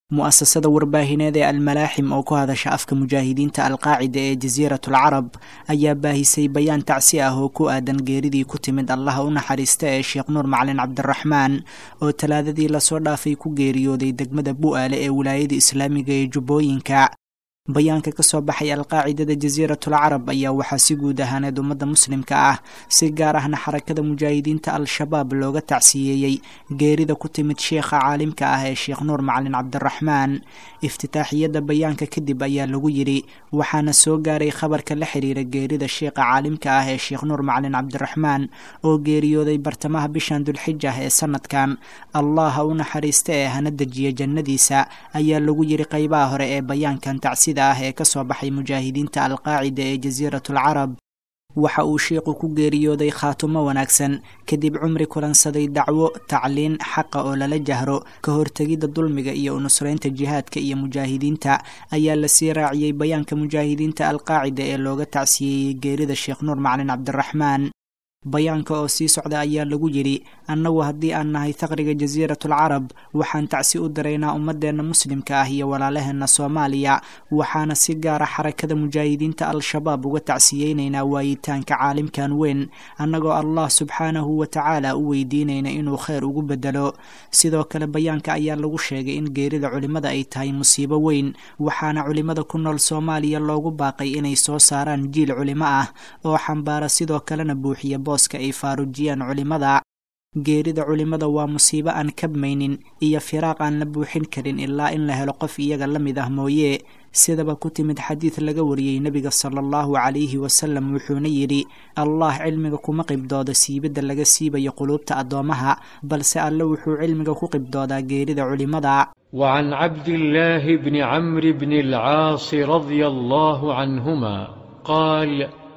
mu'asasada warbaahineed ee almalaaxim oo ku hadasha afka mujaahidiinta alqaacida ee jasiiratul carab ayaa baahisay bayaan tacsi ah oo ku aadan geeridii ku timid allaha u naxariista ee sheekh nuur macalin cabdiraxmaan oo talaadadii lasoo dhaafay ku geeriyooday degmada bu'aale ee wilaayada islaamiga ee jubbooyinka bayaanka ka soo baxay alqaacidada jasiiratul carab ayaa waxaa si guud ahaaneed ummadda muslimka ah si gaar ahna xarakada mujaahidiinta al-shabaab looga tacsiyeeyey geerida ku timid sheekha caalimka ah ee sheekh nuur macalin cabdiraxmaan iftitaaxiyadda bayaanka kadib ayaa lagu yidhi waxaana soo gaaray khabarka la xiriira geerida sheekha caalimka ah ee sheekh nuur macalin cabdiraxmaan oo geeriyooday bartamaha bishan dulxija ee sanadkan allaha u naxariista ee hana dejiya jannadiisa ayaa lagu yidhi qeybaha hore ee bayaankan tacsi ah ee ka soo baxay mujaahidiinta alqaacida ee jasiiratul carab waxa uu sheikhu ku geeriyooday khaatumo wanaagsan kadib cumri kulansaday dacwo tacliin xaqa oo lala jahro ka hortegidda dulmiga iyo unusreynta jihaadka iyo mujaahidiinta ayaa lasii raaciyey bayaanka mujaahidiinta alqaacida ee looga tacsiyeeyey geerida sheekh nuur macalin cabdiraxmaan bayaanka oo sii socda ayaa lagu yidhi annagu haddii aan nahay faqriga jasiiratul carab waxaan tacsi u diraynaa ummadeenna muslimka ah iyo walaalaheenna soomaaliya waxaana si gaara xarakada mujaahidiinta al-shabaab uga tacsiyeynaynaa waayitaanka caalimkan weyn annagoo allah subxaanahu wa tacaala u weydiinayna inuu kheyr ugu bedelo sidoo kale bayaanka ayaa lagu sheegay in geerida culimmada ay tahay musiibo weyn waxaana culimmada ku nool soomaaliya loogu baaqay inay soo saaraan jiil culimo ah oo xambaara sidoo kalena buuxiya booska ay faarujiyaan culimmada geerida culimmada waa musiibo aan kabmaynin iyo firaaq aan la buuxin karin ilaa in la helo qof iyaga la mid ah mooye sidaba ku timid xadiid laga wariyey nebiga sala allahu calayhi wasalam wuxuuna yidhi allah cilmiga kuma qibdooda siibidda laga siibayo quluubta addoommaha balse alle wuxuu cilmiga ku qibdoodaa geerida culimmada وعن عبد الله بن عمرو بن العاص رضي الله عنهما قال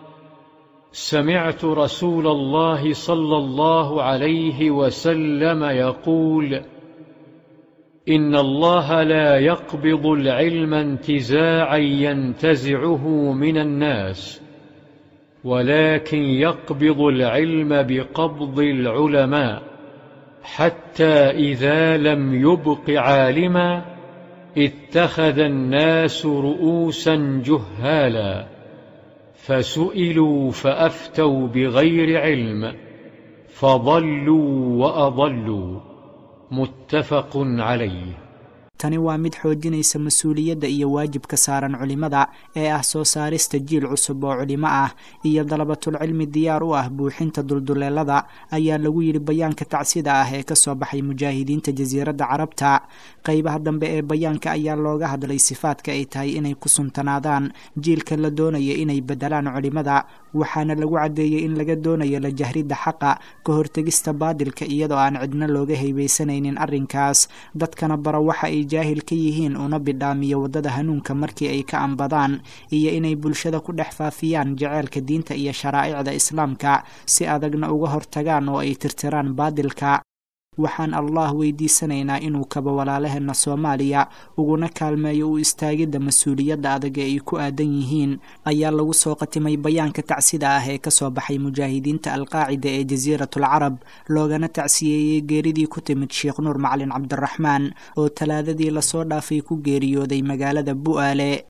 سمعت رسول الله صلى الله عليه وسلم يقول إن الله لا يقبض العلم انتزاعا ينتزعه من الناس ولكن يقبض العلم بقبض العلماء حتى إذا لم يبق عالما اتخذ الناس رؤوسا جهالا فسئلوا فأفتوا بغير علم فضلوا وأضلوا متفق عليه tani waa mid xoojinaysa mas-uuliyadda iyo waajibka saaran culimmada ee ah soo saarista jiil cusub oo culimo ah iyo dalabatulcilmi diyaar u ah buuxinta dulduleelada ayaa lagu yidhi bayaanka tacsida ah ee kasoo baxay mujaahidiinta jasiiradda carabta qeybaha dambe ee bayaanka ayaa looga hadlay sifaadka ay tahay inay ku suntanaadaan jiilka la doonaya inay bedelaan culimmada waxaana lagu caddeeyey in laga doonayo la jahridda xaqa ka hortegista baadilka iyadoo aan cidna looga haybaysanaynin arrinkaas dadkana bara waxa ay jaahil ka yihiin una bidhaamiyo waddada hanuunka markii ay ka ambadaan iyo inay bulshada ku dhex faafiyaan jaceylka diinta iyo sharaa'icda islaamka si adagna uga hortagaan oo ay tirtiraan baadilka waxaan allah weydiisanaynaa inuu kaba walaalaheenna soomaaliya uguna kaalmeeyo u istaagidda mas-uuliyadda adag ee ay ku aadan yihiin ayaa lagu soo qatimay bayaanka tacsida ah ee kasoo baxay mujaahidiinta alqaacida ee jasiiratul carab loogana tacsiyeeyey geeridii ku timid sheekh nuur macalin cabdiraxmaan oo talaadadii lasoo dhaafay ku geeriyooday magaalada bu'aale